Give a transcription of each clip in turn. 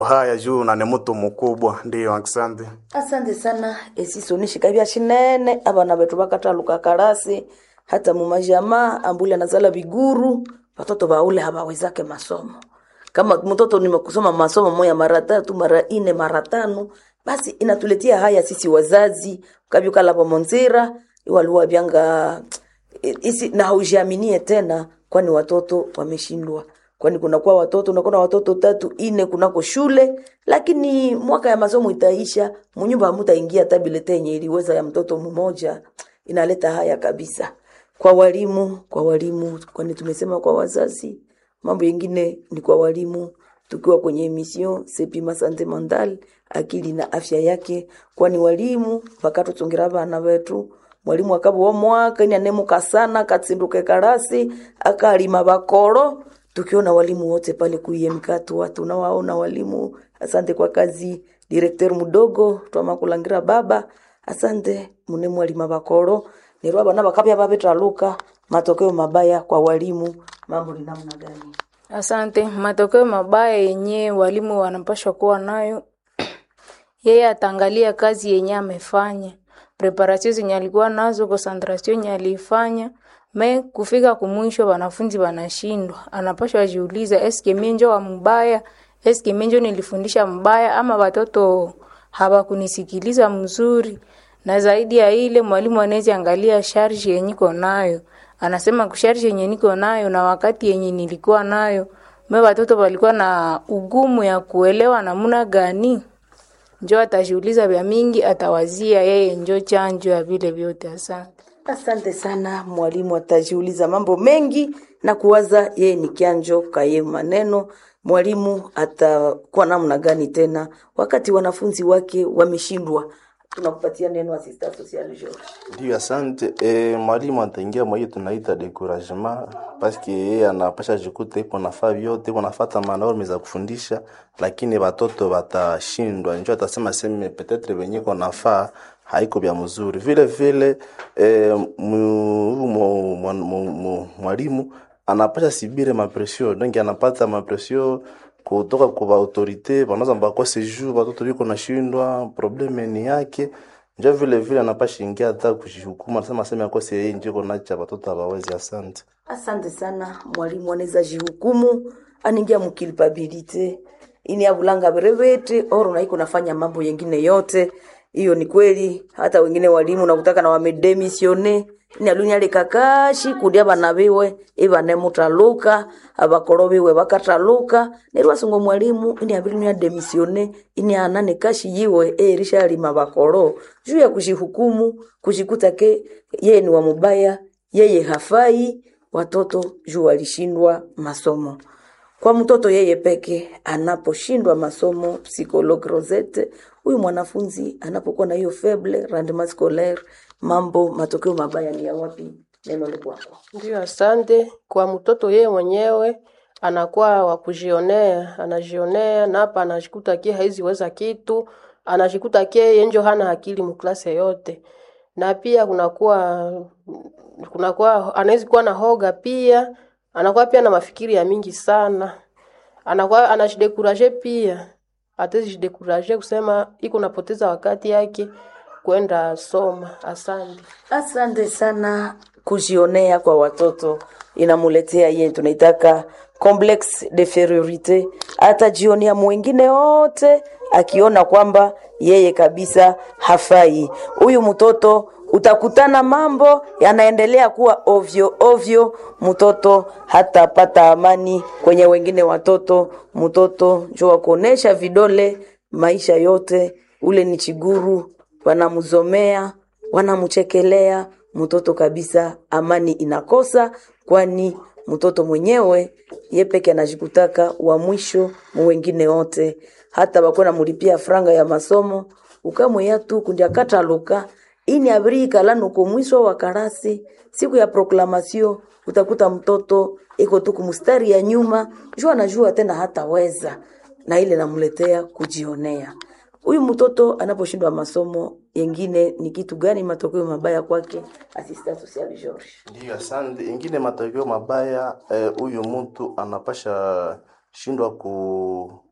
haya juu na ni mtu mkubwa ndiyo asante asante sana esisonishika bya shinene abana betu bakataluka karasi hata mumajama ambule anazala biguru watoto baule habawezake masomo kama mtoto nimekusoma masomo moya mara tatu mara ine mara tano basi inatuletea haya sisi wazazi kabyukala pamonzira iwaluwa byanga isi na haujiaminie tena kwani watoto wameshindwa kwani kunakuwa watoto unakuwa na watoto tatu ine kunako shule lakini mwaka ya masomo itaisha munyumba hamutaingia tabilete yenye iliweza ya mtoto mmoja inaleta haya kabisa kwa walimu kwa walimu kwani tumesema kwa wazazi mambo yengine ni kwa walimu tukiwa kwenye emission sepima sante mental akili na afya yake kwani walimu vakatutungira vana vetu mwalimu akabo omwaka ini anemuka sana katsinduke karasi akalima bakoro tukiona walimu wote pale kuiemkatu watu nawaona walimu asante kwa kazi direkter mudogo twamakulangira baba asante mune mwalima bakoro nerwa bana bakapya babetaluka matokeo mabaya kwa walimu mambo ni namna gani Asante. Matokeo mabaya yenye walimu wanapashwa kuwa nayo, yeye ataangalia kazi yenye amefanya, preparation zenye alikuwa nazo, concentration yenye aliifanya me kufika kumwisho wanafunzi wanashindwa, anapashwa jiuliza, eske mimi njo wa mbaya? Eske mimi njo nilifundisha mbaya ama watoto hawakunisikiliza mzuri? Na zaidi ya ile, mwalimu anaweza angalia sharji yenye iko nayo anasema kusharji yenye niko nayo na wakati yenye nilikuwa nayo me watoto walikuwa na ugumu ya kuelewa namuna gani njo atajiuliza vya mingi atawazia yeye njo chanjo ya vile vyote asante asante sana mwalimu atajiuliza mambo mengi na kuwaza yeye ni kianjo kaye maneno mwalimu atakuwa namna gani tena wakati wanafunzi wake wameshindwa tunakupatia neno assistant social George. Ndio, asante. E, mwalimu ataingia mwa hiyo tunaita decouragement paske yeye anapasha jikuta iko nafaa vyote iko nafata manorme za kufundisha, lakini watoto watashindwa. Njoo atasema seme petetre venye iko nafaa haiko vya mzuri vile vile. E, mwalimu anapasha sibire mapresio donc anapata mapresio kutoka kwa autorite wanaweza bakose juu watoto biko nashindwa, probleme ni yake njo vile vile anapasha ingia hata kujihukumu, anasema sema akose yeye njiko nacha watoto hawawezi. Asante, asante sana mwalimu anaweza jihukumu aningia mukilpabilite ini avulanga berevete oro naiko nafanya mambo yengine yote hiyo ni kweli hata wengine walimu nakutaka na wamedemisione nyalunyale kakashi kudia bana biwe ibane mutaluka abakoro biwe bakataluka nerwa sungo mwalimu ini abiri ya demisione ini anane kashi yiwe erisha lima bakoro juu ya kujihukumu kujikuta ke yeye ni wa mubaya yeye hafai watoto juu walishindwa masomo kwa mtoto yeye peke anaposhindwa masomo psychologue Rosette huyu mwanafunzi anapokuwa na hiyo faible rendement scolaire mambo matokeo mabaya ni ya wapi neno ni kwako Ndio, asante. Kwa mtoto yeye mwenyewe anakuwa wa kujionea, anajionea na hapa anajikuta kie haiziweza kitu, anajikuta kie yeye njo hana akili mklase yote, na pia kunakuwa kunakuwa anaweza kuwa na hoga pia, anakuwa pia na mafikiri ya mingi sana, anakuwa anajidekuraje pia, atazijidekuraje kusema iko napoteza wakati yake kwenda soma. Asante. asante sana kujionea kwa watoto inamuletea yeye tunaitaka complex de inferiorite atajionea mwingine wote akiona kwamba yeye kabisa hafai huyu mtoto utakutana mambo yanaendelea kuwa ovyo ovyo mtoto hatapata amani kwenye wengine watoto mtoto njo wakuonesha vidole maisha yote ule ni chiguru wanamzomea wanamchekelea mtoto kabisa amani inakosa kwani mtoto mwenyewe ye peke anajikutaka wa mwisho mu wengine wote hata bakuwa namulipia franga ya masomo ukamweya tu kundi akataluka ini abirika lano ko mwisho wa karasi siku ya proklamasio utakuta mtoto iko tu kumstari ya nyuma jua anajua tena hataweza na ile namletea kujionea huyu mtoto anaposhindwa masomo yengine ni kitu gani matokeo mabaya kwake assistant social George ndio, asante. Ingine matokeo mabaya huyu eh, mtu anapasha shindwa ku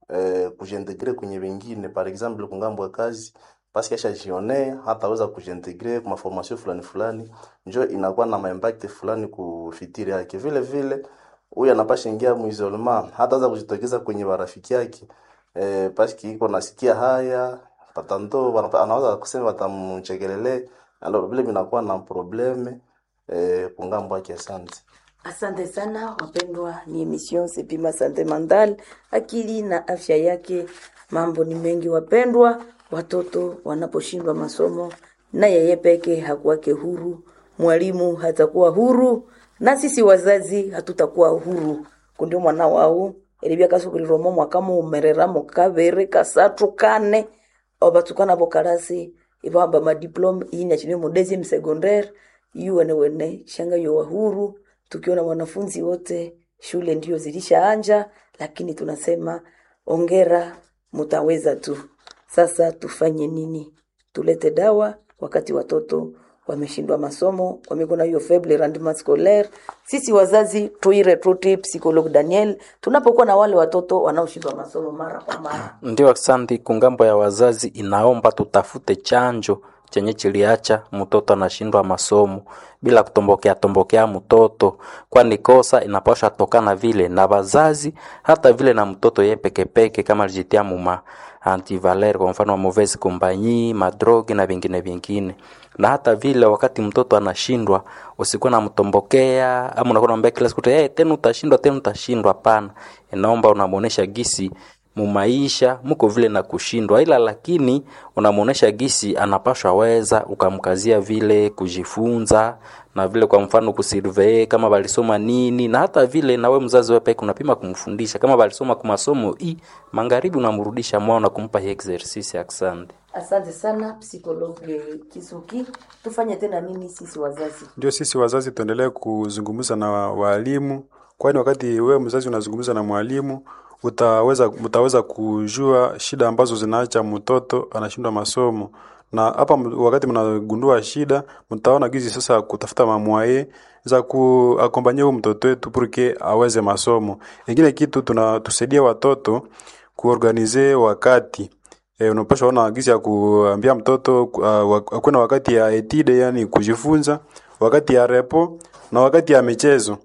eh, kujiintegre kwenye wengine par exemple kungambo ya kazi paske ashajionea hataweza kujiintegre kwa maformation fulani fulani, njo inakuwa na maimpact fulani kufitiri yake. Vile vile huyu anapasha ingia muisolema, hataweza kujitokeza kwenye marafiki yake eh, paske iko nasikia haya patanto wanapa- anaweza kusema watamchekelele, alors vile vinakuwa na probleme eh, kungambo yake. Asante. Asante sana wapendwa, ni emission Sepima Sante Mandal, akili na afya yake. Mambo ni mengi wapendwa, watoto wanaposhindwa masomo na yeye peke hakuwake huru, mwalimu hatakuwa huru, na sisi wazazi hatutakuwa huru. kundio mwana wau eribia kasukuliromo mwakamo umereramo kavere kasatu kane obatukana bokarasi ibamba madiplome inya chini mu deuxième secondaire yuwene wene shanga yo huru tukiona wanafunzi wote shule ndio zilishaanja lakini tunasema ongera mutaweza tu sasa tufanye nini tulete dawa wakati watoto wameshindwa masomo wamekuwa na hiyo faible rendement scolaire sisi wazazi tuiretruti psychologue daniel tunapokuwa na wale watoto wanaoshindwa masomo mara kwa mara Ndio, asante. Kungambo ya wazazi inaomba tutafute chanjo chenye chiliacha mtoto anashindwa masomo bila kutombokea tombokea mtoto, kwani kosa inapaswa tokana vile na wazazi, hata vile na mtoto ye pekepeke, kama alijitia muma antivaler, kwa mfano wa mauvaise compagnie, madrogi na vingine vingine. Na hata vile wakati mtoto anashindwa, usikuwa namtombokea ama unakuwa unamwambia kila siku hey, tena utashindwa, tena utashindwa. Hapana, inaomba unamuonesha gisi mumaisha muko vile na kushindwa, ila lakini unamuonesha gisi anapashwa weza, ukamkazia vile kujifunza na vile, kwa mfano kusurvey kama balisoma nini, na hata vile nawe mzazi wewe peke unapima kumfundisha kama balisoma kwa masomo i magharibi, unamrudisha mwana na kumpa hii exercise. Asante. asante sana psychologue kisuki tufanye tena nini sisi wazazi Ndio sisi wazazi tuendelee kuzungumza na wa- walimu, kwani wakati wewe mzazi unazungumza na mwalimu utaweza mtaweza kujua shida ambazo zinaacha mtoto anashindwa masomo, na hapa m- wakati mnagundua shida, mtaona gizi sasa kutafuta mamwaye za kuakompanyia huyu mtoto wetu purke aweze masomo. Ingine kitu tunatusaidia watoto kuorganize wakati E, unapaswa ona gizi ya kuambia mtoto uh, akuwe na wakati ya etide, yani kujifunza, wakati ya repo na wakati ya michezo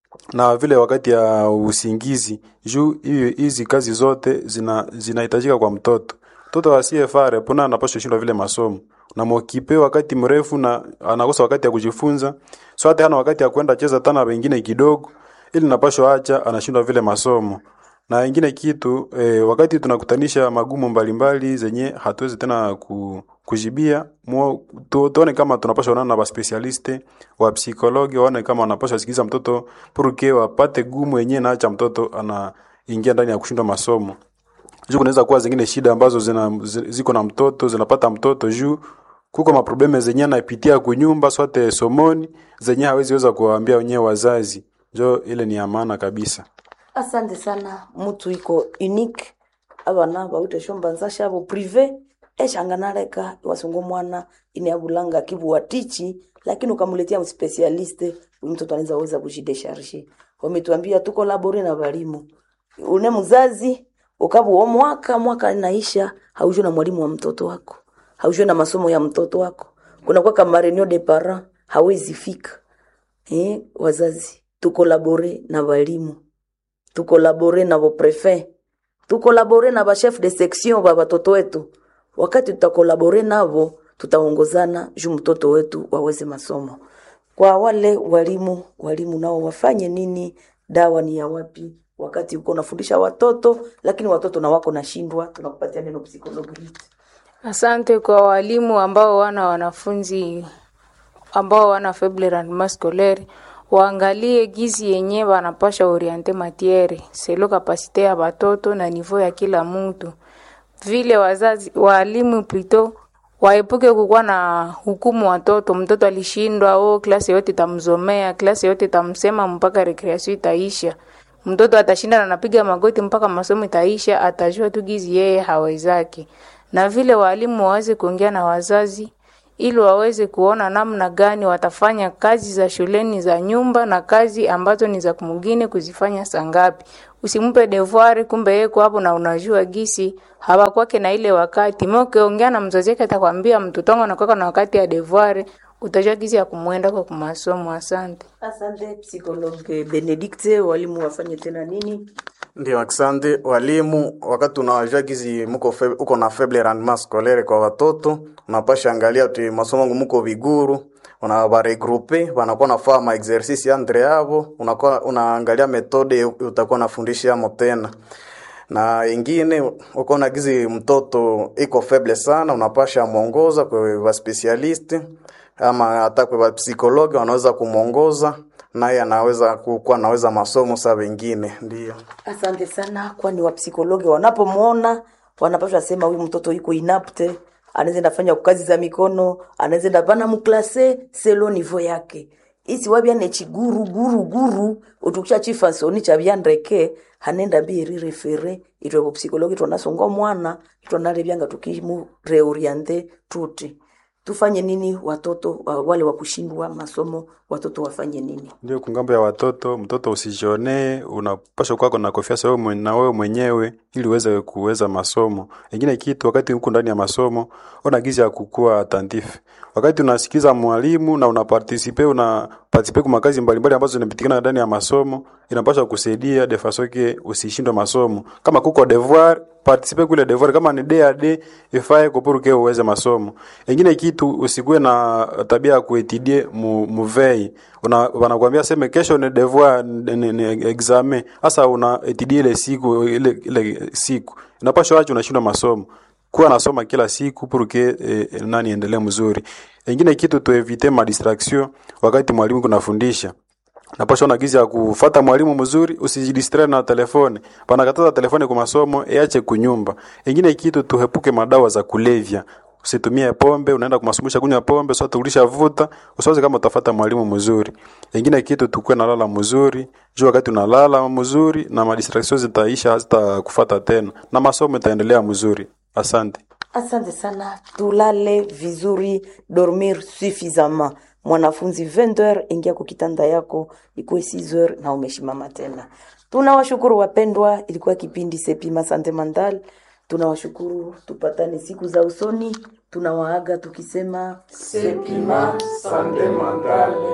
na vile wakati ya usingizi. Juu hiyo hizi kazi zote zina zinahitajika kwa mtoto. Mtoto asiyefaa repo na anapaswa shindwa vile masomo. Na mokipe wakati mrefu na anakosa wakati ya kujifunza. So hata hana wakati ya kwenda cheza tana wengine kidogo ili napaswa acha anashindwa vile masomo na ingine kitu eh, wakati tunakutanisha magumu mbalimbali zenye hatuwezi tena ku, kujibia muo, tu, tuone kama tunapaswa onana na waspesialiste wa psikologi waone kama wanapaswa sikiza mtoto purke wapate gumu yenyewe naacha mtoto anaingia ndani ya kushindwa masomo juu kunaweza kuwa zingine shida ambazo zina, zi- ziko na mtoto zinapata mtoto juu kuko maprobleme zenye anapitia kunyumba swate somoni zenye hawezi weza kuwaambia wenyewe wazazi njo ile ni ya maana kabisa asante sana mutu iko unique abana bawite shombanza shabo prive eshanganaleka wasungu mwana ineabulanga kibuwatichi lakini ukamuletea mspesialiste huyu mtoto anaweza weza kujidesharge wametuambia tuko labore na walimu une mzazi ukabuo mwaka mwaka inaisha haujue na mwalimu wa mtoto wako haujue na masomo ya mtoto wako kunakuwa kama reunion de parents hawezi fika eh, wazazi tukolabore na walimu tukolabore na boprefet tukolabore na bachef de section ba batoto wetu wakati tutakolabore navo tutaongozana juu mtoto wetu waweze masomo kwa wale walimu walimu nao wafanye nini dawa ni ya wapi wakati uko unafundisha watoto lakini watoto na wako nashindwa tunakupatia neno psikologi Asante kwa walimu ambao wana wanafunzi ambao wana faible rendement scolaire waangalie gizi yenye wanapasha oriente matiere selo kapasite ya batoto na niveau ya kila mtu. Vile wazazi walimu plito waepuke kukuwa na hukumu watoto. Mtoto alishindwa, oh, klasi yote itamzomea, klasi yote itamsema mpaka recreation itaisha. Mtoto atashinda na anapiga magoti mpaka masomo itaisha, atajua tu gizi yeye hawezaki. Na vile walimu waweze kuongea na wazazi ili waweze kuona namna gani watafanya kazi za shuleni za nyumba na kazi ambazo ni za kumugine kuzifanya sangapi. Usimpe devoir kumbe yeko hapo na unajua gisi hawakwake na ile wakati. Mimi ukiongea na mzazi wake atakwambia mtoto wangu anakuwa na wakati ya devoir, utajua gisi ya kumwenda kwa kumasomo. Asante. Asante psikologe Benedikte, walimu wafanye tena nini? Ndio, asante walimu. Wakati unajua gizi muko fe, uko na faible rendement scolaire kwa watoto, unapasha angalia tu masomo yangu muko viguru, unawaregroupe wanakuwa nafaa ma exercice entre yavo, unakuwa unaangalia metode utakuwa nafundisha yamo tena na ingine uko na gizi mtoto iko faible sana, unapasha mwongoza kwa wa specialist ama hata kwa psikologi wanaweza kumwongoza naye anaweza kuwa anaweza masomo saa wengine ndio. Asante sana, kwani wapsikologi wanapomwona wanapaswa sema huyu mtoto yuko inapte, anaweza ndafanya kazi za mikono, anaweza ndapana muklase selo nivo yake isi wabyane chiguru guru guru utukisha chifansoni cha byandreke hanenda biri refere itwe ku psikologi twanasonga mwana twanalebyanga tukimu reoriente tuti tufanye nini watoto wa- wale wa kushindwa masomo watoto wafanye nini Ndio kungambo ya watoto, mtoto usijionee, unapaswa kuwa na confiance wewe mwen- na wewe mwenyewe ili uweze kuweza masomo. Ingine kitu wakati uko ndani ya masomo, ona gizi ya kukua attentif. Wakati unasikiza mwalimu na una participe una participe kwa makazi mbalimbali ambazo zinapitikana ndani ya masomo, inapaswa kusaidia de façon que usishindwe masomo. Kama kuko devoir participe kule devoir kama ni DAD ifae kupuruke uweze masomo. Ingine kitu usikuwe na tabia ya kuetidie mu, muvei. Una wanakuambia seme kesho ni devoir ni, ni, ni examen. Sasa una etidie ile siku ile ile siku. Inapaswa wacha unashindwa masomo. Kuwa nasoma kila siku puruke eh, nani endelee mzuri. Ingine kitu tuevite ma distraction wakati mwalimu kunafundisha napasha na gizi ya kufata mwalimu mzuri, usijidistre na telefone. Panakataza telefone kwa masomo, iache kunyumba. Ingine kitu tuhepuke madawa za kulevya. Usitumie pombe, unaenda kumasumbisha kunywa pombe, sio tulisha vuta, usiwaze kama utafata mwalimu mzuri. Ingine kitu tukue na lala mzuri, jua wakati unalala mzuri na madistractions zitaisha hata kufata tena na masomo itaendelea mzuri. Asante. Asante sana, tulale vizuri, dormir suffisamment. Mwanafunzi 20h, ingia kwa kitanda yako, ikuwe 6h na umeshimama tena. Tunawashukuru wapendwa, ilikuwa kipindi Sepima Sante Mandal. Tunawashukuru, tupatane siku za usoni. Tunawaaga tukisema Sepima Sante Mandal.